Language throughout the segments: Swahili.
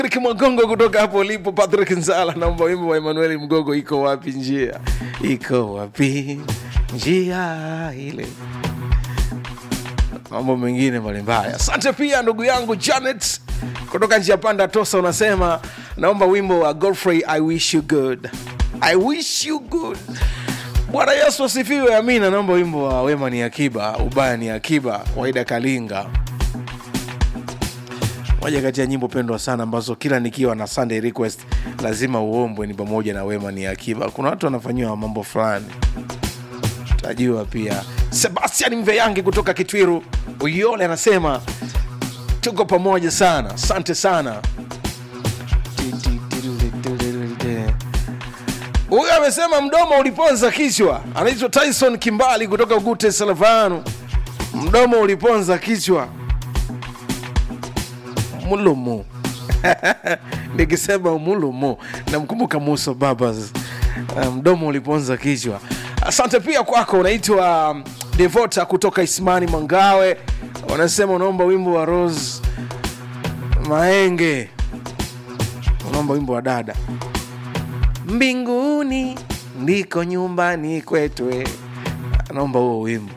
Patrick Mwagongo kutoka hapo ulipo. Patrick Nzala, naomba wimbo wa Emmanuel Mgogo, iko wapi njia, iko wapi njia ile, mambo mengine mbalimbali. Asante pia ndugu yangu Janet kutoka njia panda Tosa, unasema naomba wimbo wa Godfrey, I wish you good, I wish you good. Bwana Yesu asifiwe, amina. Naomba wimbo wa wema ni akiba, ubaya ni akiba, Waida Kalinga moja kati ya nyimbo pendwa sana ambazo kila nikiwa na Sunday request lazima uombwe ni pamoja na wema ni akiba. Kuna watu wanafanyiwa mambo fulani, tajua pia. Sebastian Mveyangi kutoka Kitwiru Uyole anasema tuko pamoja sana, asante sana. Huyu amesema mdomo uliponza kichwa, anaitwa Tyson Kimbali kutoka Ugute Salavanu. Mdomo uliponza kichwa mulumu nikisema mulumu namkumbuka Musa Babas, mdomo um, uliponza kichwa. Asante pia kwako, unaitwa um, Devota kutoka Ismani Mangawe, unasema unaomba wimbo wa Rose Maenge, unaomba wimbo wa dada mbinguni ndiko nyumbani kwetwe, anaomba huo wimbo.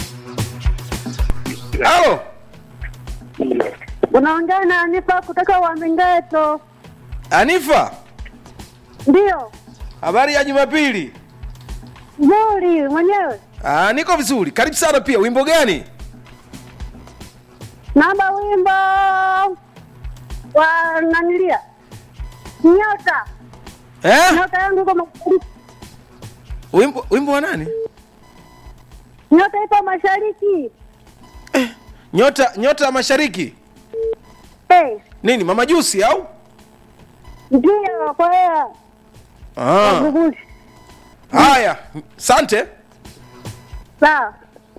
Halo, Unaongea na Anifa kutoka Wamingeto. Anifa, Ndio, habari ya Jumapili? nzuri mwenyewe. Ah, niko vizuri. Karibu sana pia. Wimbo gani? Naomba wimbo wa nanilia nyota Eh? nyota yangu iko mashariki, Wimbo wimbo wa nani? nyota iko mashariki. Nyota nyota ya Mashariki. Hey, Nini? Mama Jusi au? ndio kwa hiyo Ah. Vuguvuzi. Haya, asante. sawa.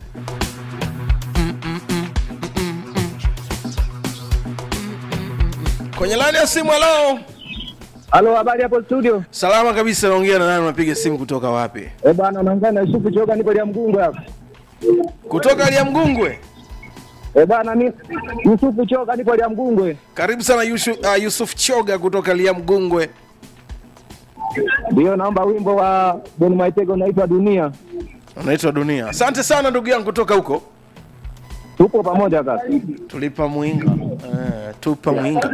Kwenye laini ya simu leo. Halo, habari hapo studio? Salama kabisa, naongea na nani? Unapiga simu kutoka wapi? Eh bwana, unaongea na Yusufu Choga, nipo lia Mgungu hapa. Kutoka Alia Mgungwe. Eh bwana, mi Yusufu Choga, nipo lia Mgungwe. Karibu sana Yusuf, uh, Yusuf Choga kutoka Alia Mgungwe. Ndio, naomba wimbo wa Don Maitego unaitwa Dunia. Unaitwa Dunia. Asante sana ndugu yangu kutoka huko. Tupo pamoja kaka. Tulipa mwinga. Eh, tupa mwinga.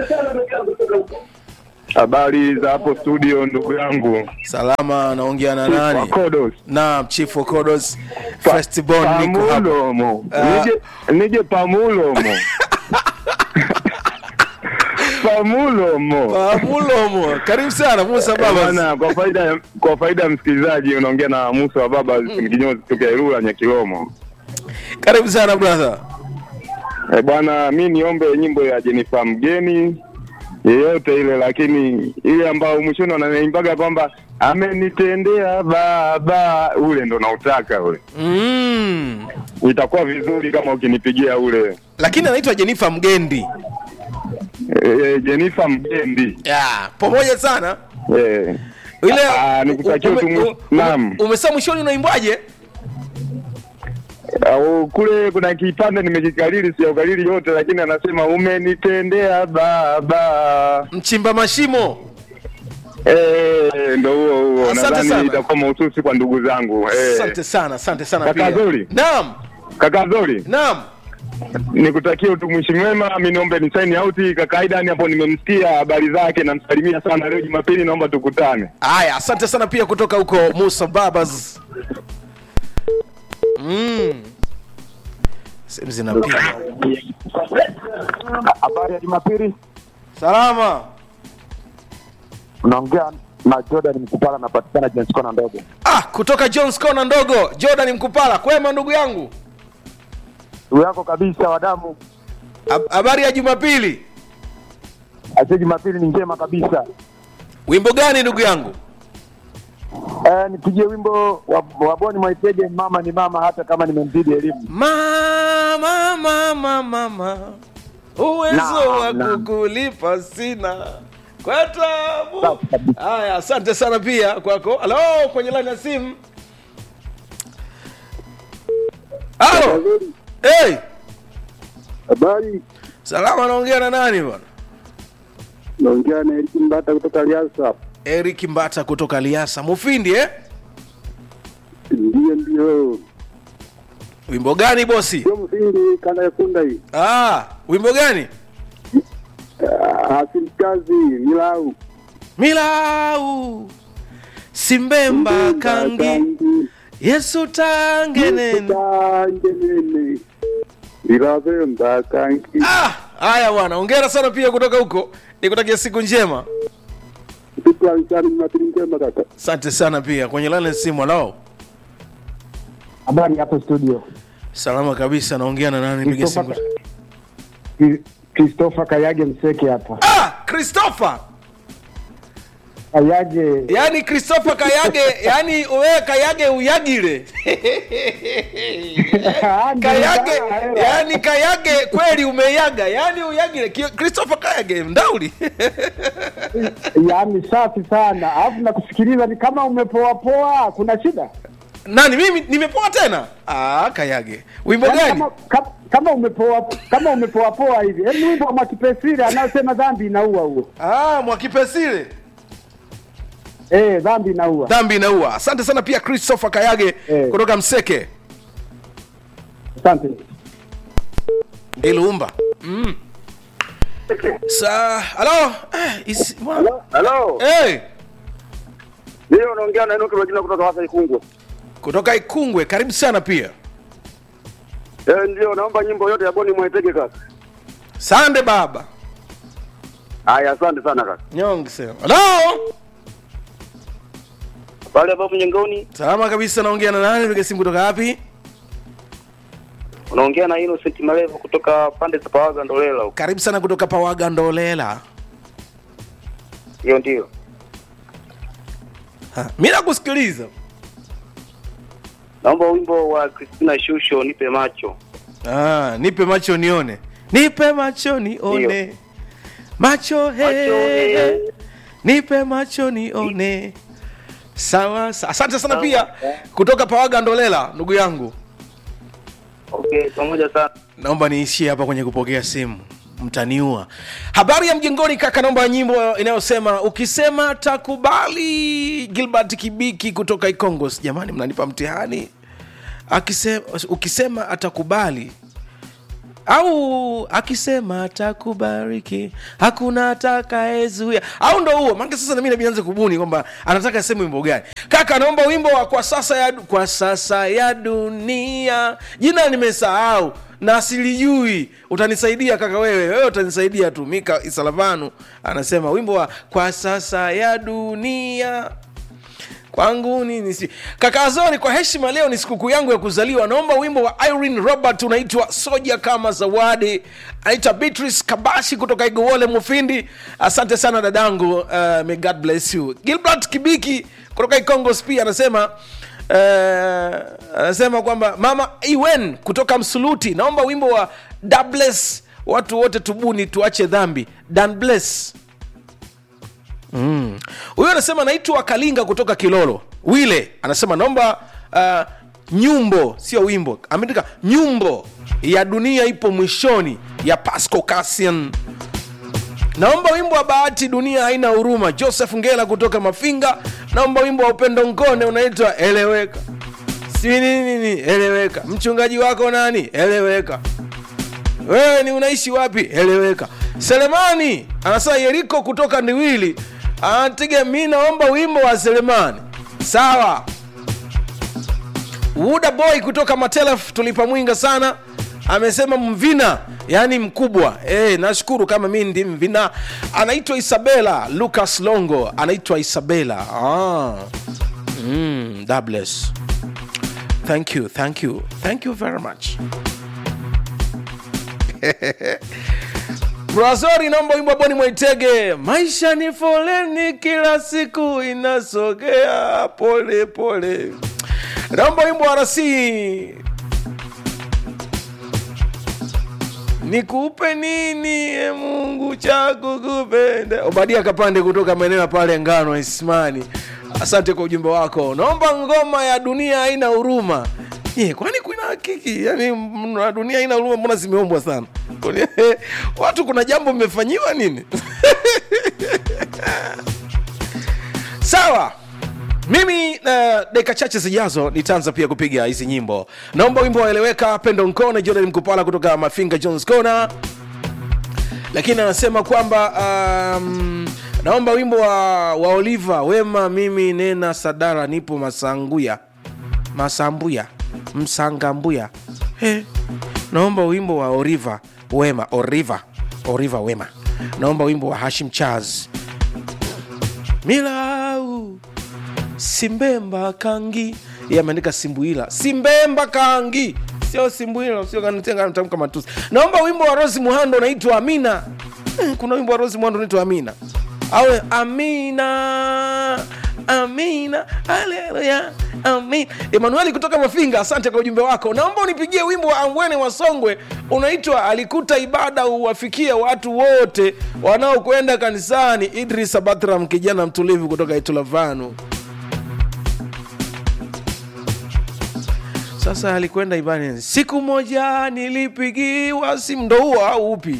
Habari za hapo studio, ndugu yangu Salama, naongea na nani? Wakodos Naam, Chief Okodos Firstborn niko hapa. Pamulomo, Ah. nije nije Pamulomo Pamulomo Pamulomo. Karibu sana Musa Baba. bana. Kwa faida ya- kwa faida ya msikilizaji, unaongea na Musa wa baba kinyozi kutoka Ilula Nyakilomo. Karibu sana brother. Eh bwana, mi niombe nyimbo ya Jenifer Mgeni yeyote ile, lakini ile ambayo mwishoni wanaimbaga kwamba amenitendea baba, ule ndo nautaka ule. Mm. Itakuwa vizuri kama ukinipigia ule Lakini anaitwa Jennifer Mgendi. e, Jenifer Mgendi Yeah, pamoja sana. e. Ile Ah, nikutakia ume- tu mwi- ume- naam. Umesema mwishoni unaimbwaje? Au kule kuna kipande nimekikariri, sijaukariri yote, lakini anasema umenitendea baba. Mchimba mashimo. Eh, ndo huo huo, Asante sana. nadhani itakuwa mahususi kwa ndugu zangu eh. Asante sana, asante sana Kaka pia. Zuri. Naam, Kaka Zori, naam. nikutakia utumishi mwema. Mi niombe ni sign out kaka Aidan hapo, nimemsikia habari zake, namsalimia sana. Leo Jumapili naomba tukutane. Haya, asante sana pia kutoka huko Musa Babas. Mm. Sehemu zinapiga. Habari ya Jumapili, Salama. unaongea na Jordan Mkupala, napatikana James Kona ndogo. Ah, kutoka Jones Kona ndogo, Jordan Mkupala. Kwema ndugu yangu. Ndugu yako kabisa wa damu, Hab- Habari ya Jumapili. asie Jumapili ni njema kabisa. Wimbo gani ndugu yangu? Eh, nipigie wimbo wa, wa Boni Mwaitege, mama ni mama, hata kama nimemzidi elimu. Mama, mama, mama, uwezo Naam, wa naam. kukulipa sina kwa tabu. Safi kabisa. Haya, asante sana pia kwako. Halo, kwenye line ya simu. Halo. Hey, Habari salama, naongea na nani bwana? naongea na Eriki Mbata kutoka Liasa. eric mbata kutoka liasa mufindi eh? Ndiyo, ndio, wimbo gani bosi sio msingi kanda ya kunda hii. ah, wimbo gani Asimkazi milau milau simbemba kangi yesu tangenene tangenene ilavemba kangi. Ah, haya bwana ongera sana pia kutoka huko nikutakia siku njema Shukrani sana, mnapili njema kaka. asante sana pia kwenye lane simu alao Habari hapo studio. salama kabisa naongea na nani piga simu Christopher- Christopher Kayage Mseke hapa. ah christopher Kayage yaani christopher kayage yaani wewe kayage uyagile kayage yaani kayage kweli umeyaga yaani uyagile Ki- christopher kayage mdauli yaani safi sana, alafu nakusikiliza ni kama umepoa poa, kuna shida nani mimi nimepoa tena ah, kayage wimbo Yaani gani kama, kama, kama umepoa kama umepoa poa hivi. Hebu wimbo wa Mwakipesile anaosema dhambi inaua huo. ah, mwakipesile Eh, dhambi inaua. dhambi inaua asante sana pia christopher kayage Eh. kutoka mseke Asante. ilumba mm. sa halo eh, isi- bwana. Halo, hey. ndio unaongea na Enoki Majina kutoka Hasa Ikungwe. kutoka ikungwe karibu sana pia Eh, ndio naomba nyimbo yote ya Boni Mwaitege kaka. sande baba Haya, asante sana kaka. nyonge sema halo Pale hapo mjengoni salama kabisa naongea na nani piga simu kutoka wapi unaongea na Innocent Malevo kutoka pande za Pawaga Ndolela huko. karibu sana kutoka pawaga ndolela Hiyo ndio. Ha, mi nakusikiliza Naomba wimbo wa Christina Shusho nipe macho. ah, nipe macho nione nipe macho nione macho he, Macho, he. nipe macho nione sawa sa- asante sana pia kutoka pawaga ndolela ndugu yangu Okay, pamoja sana. naomba niishie hapa kwenye kupokea simu mtaniua habari ya mjengoni kaka naomba nyimbo inayosema ukisema takubali gilbert kibiki kutoka ikongos jamani mnanipa mtihani akisema, ukisema atakubali au akisema atakubariki hakuna atakayezuia au ndo huo maanake sasa nami nabianze kubuni kwamba anataka sehemu wimbo gani kaka naomba wimbo wa kwa sasa ya, kwa sasa ya dunia jina nimesahau na silijui utanisaidia kaka wewe wewe utanisaidia tu mika isalavanu anasema wimbo wa kwa sasa ya dunia kwangu nini si kaka azori kwa heshima leo ni sikukuu yangu ya kuzaliwa naomba wimbo wa irene robert unaitwa soja kama zawadi anaitwa beatrice kabashi kutoka igowole mufindi asante sana dadangu uh, may god bless you gilbert kibiki kutoka ikongos pia anasema uh, anasema kwamba mama iwen kutoka msuluti naomba wimbo wa dables watu wote tubuni tuache dhambi dan bless Mm. huyo anasema naitwa kalinga kutoka kilolo wile anasema naomba uh, nyumbo sio wimbo ameandika nyumbo ya dunia ipo mwishoni ya pasco cassian naomba wimbo wa bahati dunia haina huruma joseph ngela kutoka mafinga naomba wimbo wa upendo ngone unaitwa eleweka si nini nini eleweka mchungaji wako nani eleweka wewe ni unaishi wapi eleweka selemani anasema yeriko kutoka ndiwili anatiga mi naomba wimbo wa selemani sawa wuda boy kutoka matelef tulipa mwinga sana amesema mvina yaani mkubwa e, nashukuru kama mi ndi mvina anaitwa isabela lucas longo anaitwa isabela ah. mm, God bless. thank you thank you thank you very much Brazori naomba wimbo wa Boni Mwaitege, maisha ni foleni, kila siku inasogea pole pole. Naomba wimbo wa rasi nikupe nini e Mungu cha kukupenda. Obadia Kapande kutoka maeneo ya pale Ngano Ismani, asante kwa ujumbe wako. Naomba ngoma ya dunia haina huruma. Ye, kwani kuna hakiki yani mna- dunia haina huruma, mbona zimeombwa sana? Kwani- watu kuna jambo mmefanyiwa nini sawa mimi uh, dakika chache zijazo nitaanza pia kupiga hizi nyimbo naomba wimbo waeleweka pendo nkone jordan mkupala kutoka mafinga jones corner lakini anasema kwamba um, naomba wimbo wa, wa oliva wema mimi nena sadara nipo masanguya masambuya msangambuya He. naomba wimbo wa oriva wema oriva oriva wema naomba wimbo wa hashim chaz milau simbemba kangi Yeye ameandika simbuila simbemba kangi sio simbuila sio kanitenga natamka matusi naomba wimbo wa rosi muhando unaitwa amina eh, kuna wimbo wa rosi muhando unaitwa amina awe amina amina haleluya amin emanueli kutoka mafinga asante kwa ujumbe wako naomba unipigie wimbo wa ambwene wa songwe unaitwa alikuta ibada uwafikie watu wote wanaokwenda kanisani idris abatram kijana mtulivu kutoka itulavanu sasa alikwenda ibani siku moja nilipigiwa simu ndo huo au upi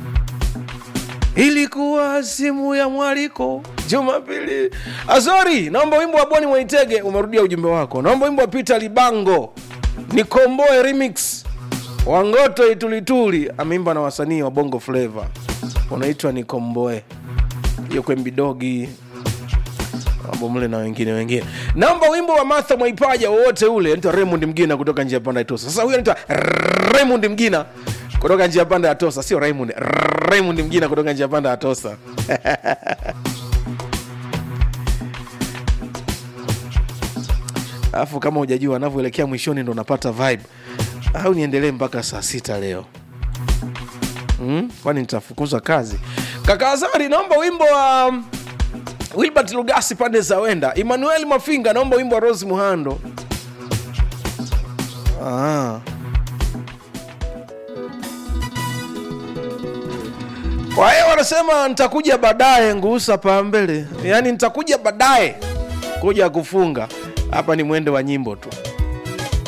ilikuwa simu ya mwaliko jumapili azori naomba wimbo wa boni mwaitege umerudia ujumbe wako naomba wimbo wa peter libango nikomboe remix wangoto itulituli ameimba na wasanii wa bongo flava unaitwa nikomboe hiyo kwembidogi mle na wengine wengine naomba wimbo wa martha mwaipaja wowote ule anaitwa raymond mgina kutoka njia panda ya tosa sasa huyo anaitwa raymond mgina kutoka njia panda ya tosa sio raymond raymond mgina kutoka njia panda ya tosa alafu kama hujajua anavyoelekea mwishoni ndo unapata vibe au niendelee mpaka saa sita leo mm? kwani nitafukuzwa kazi kaka azari naomba wimbo wa um, wilbert lugasi pande za wenda emmanuel mafinga naomba wimbo wa rose muhando ah. kwa hiyo wanasema nitakuja baadaye nguusa pambele yaani nitakuja baadaye kuja kufunga hapa ni mwende wa nyimbo tu